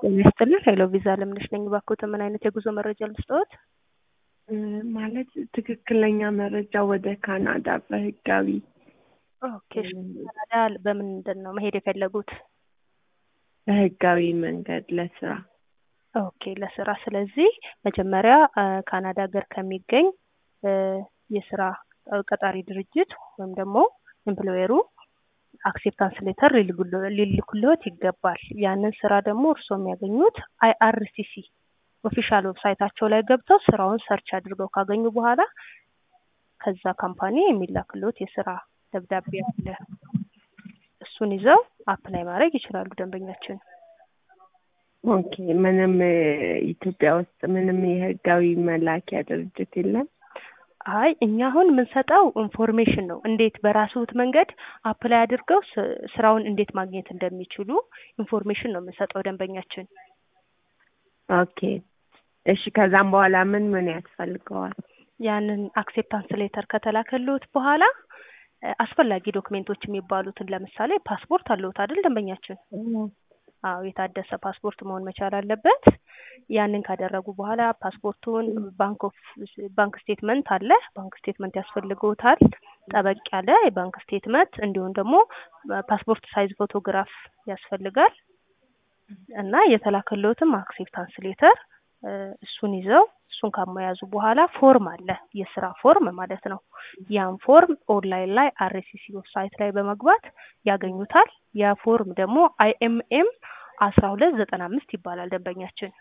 ጤና ይስጥልን ሄሎ ቪዛ ለምነሽ ነኝ። እባክዎት ምን አይነት የጉዞ መረጃ ልስጥዎት? ማለት ትክክለኛ መረጃ ወደ ካናዳ በህጋዊ ኦኬ እሺ። ካናዳ በምንድን ነው መሄድ የፈለጉት? በህጋዊ መንገድ ለስራ ኦኬ ለስራ። ስለዚህ መጀመሪያ ካናዳ ሀገር ከሚገኝ የስራ ቀጣሪ ድርጅት ወይም ደግሞ ኤምፕሎየሩ አክሴፕታንስ ሌተር ሊልኩልዎት ይገባል። ያንን ስራ ደግሞ እርስዎ የሚያገኙት አይአርሲሲ ኦፊሻል ዌብሳይታቸው ላይ ገብተው ስራውን ሰርች አድርገው ካገኙ በኋላ ከዛ ካምፓኒ የሚላክልዎት የስራ ደብዳቤ አለ። እሱን ይዘው አፕላይ ማድረግ ይችላሉ ደንበኛችን። ኦኬ ምንም ኢትዮጵያ ውስጥ ምንም የህጋዊ መላኪያ ድርጅት የለም? አይ እኛ አሁን የምንሰጠው ኢንፎርሜሽን ነው። እንዴት በራስዎት መንገድ አፕላይ አድርገው ስራውን እንዴት ማግኘት እንደሚችሉ ኢንፎርሜሽን ነው የምንሰጠው ደንበኛችን። ኦኬ እሺ። ከዛም በኋላ ምን ምን ያስፈልገዋል? ያንን አክሴፕታንስ ሌተር ከተላከልዎት በኋላ አስፈላጊ ዶክሜንቶች የሚባሉትን ለምሳሌ ፓስፖርት አለዎት አይደል ደንበኛችን? አዎ የታደሰ ፓስፖርት መሆን መቻል አለበት። ያንን ካደረጉ በኋላ ፓስፖርቱን ባንክ ኦፍ ባንክ ስቴትመንት አለ ባንክ ስቴትመንት ያስፈልገውታል። ጠበቅ ያለ የባንክ ስቴትመንት እንዲሁም ደግሞ ፓስፖርት ሳይዝ ፎቶግራፍ ያስፈልጋል እና የተላከልዎትም አክሴፕታንስ ሌተር እሱን ይዘው እሱን ካመያዙ በኋላ ፎርም አለ የስራ ፎርም ማለት ነው። ያን ፎርም ኦንላይን ላይ አርሲሲ ዌብሳይት ላይ በመግባት ያገኙታል። ያ ፎርም ደግሞ አይኤምኤም አስራ ሁለት ዘጠና አምስት ይባላል ደንበኛችን።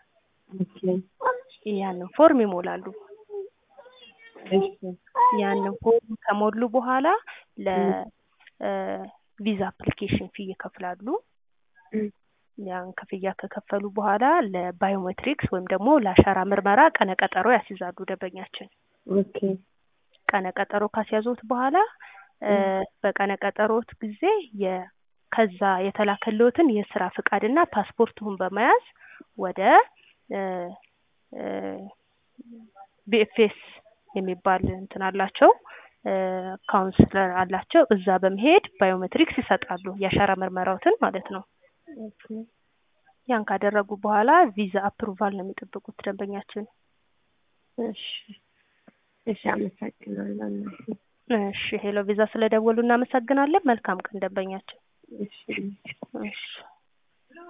ያንን ፎርም ይሞላሉ። ያንን ፎርም ከሞሉ በኋላ ለቪዛ አፕሊኬሽን ፊ ይከፍላሉ። ያን ክፍያ ከከፈሉ በኋላ ለባዮሜትሪክስ ወይም ደግሞ ለአሻራ ምርመራ ቀነ ቀጠሮ ያስይዛሉ ደንበኛችን። ኦኬ ቀነ ቀጠሮ ካስያዙት በኋላ በቀነ ቀጠሮት ጊዜ ከዛ የተላከልዎትን የስራ ፍቃድና ፓስፖርቱን በመያዝ ወደ ቢኤፍኤስ የሚባል እንትን አላቸው ካውንስለር አላቸው። እዛ በመሄድ ባዮሜትሪክስ ይሰጣሉ የአሻራ ምርመራዎትን ማለት ነው። ያን ካደረጉ በኋላ ቪዛ አፕሩቫል ነው የሚጠብቁት ደንበኛችን። እሺ እሺ፣ አመሰግናለሁ። እሺ ሄሎ ቪዛ ስለደወሉ እናመሰግናለን። መልካም ቀን ደንበኛችን። እሺ እሺ